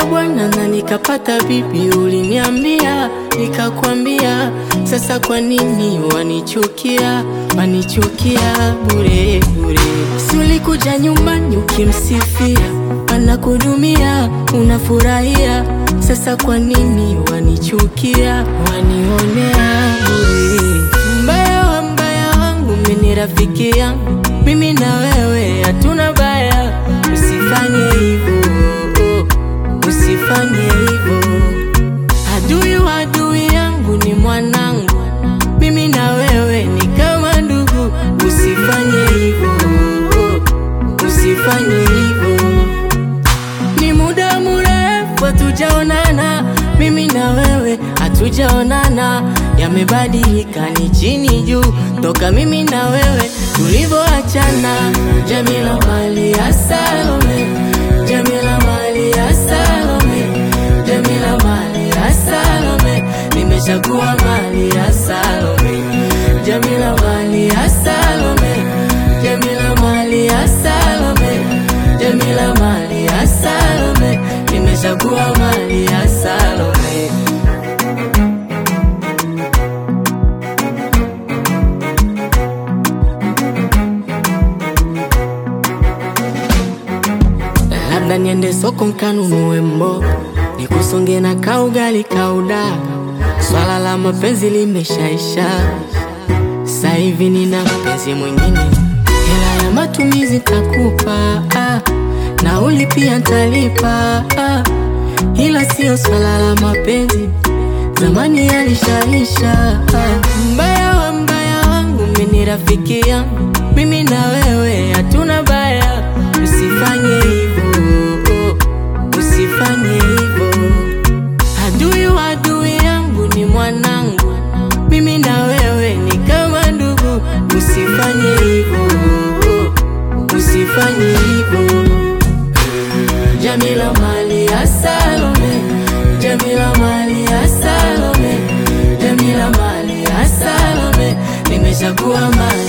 Nilioa bwana na nikapata bibi, uliniambia nikakwambia. Sasa kwa nini wanichukia, wanichukia bure bure? Si ulikuja nyumbani ukimsifia, anakudumia unafurahia. Sasa kwa nini wanichukia, wanionea bure? Mbaya wa mbaya wangu mimi ni rafiki yangu, mimi na wewe hatuna baya, usifanye hivyo usifanye hivyo. Adui wa adui yangu ni mwanangu, mimi na wewe ni kama ndugu. Usifanye hivyo, usifanye hivyo. Ni muda mrefu hatujaonana, mimi na wewe hatujaonana. Yamebadilika ni chini juu, toka mimi na wewe tulivyoachana. Jamila mali ya Salome, Jamila mali ya Salome, Jamila mali ya Salome, nimechagua mali ya Salome, Jamila mali ya Salome, Jamila mali ya Salome, Jamila mali ya Salome, nimechagua mali ya Salome. Labda niende soko nkanunue mboga, nikusonge na kaugali kaudaga. Swala la mapenzi limeshaisha, sasa hivi nina mpenzi mwingine. Hela ya matumizi takupa, ah, nauli pia ntalipa, ah, ila sio swala la mapenzi, zamani yalishaisha. Ah, mbaya wa mbaya wangu mimi ni rafiki yangu, mimi na wewe hatuna baya, usifanye hivyo, usifanye hivyo. Adui wa adui yangu ni mwanangu, mimi na wewe ni kama ndugu. Usifanye hivyo, usifanye hivyo. Jamila mali ya Salome, Jamila mali ya Salome, Jamila mali ya Salome, nimechagua mali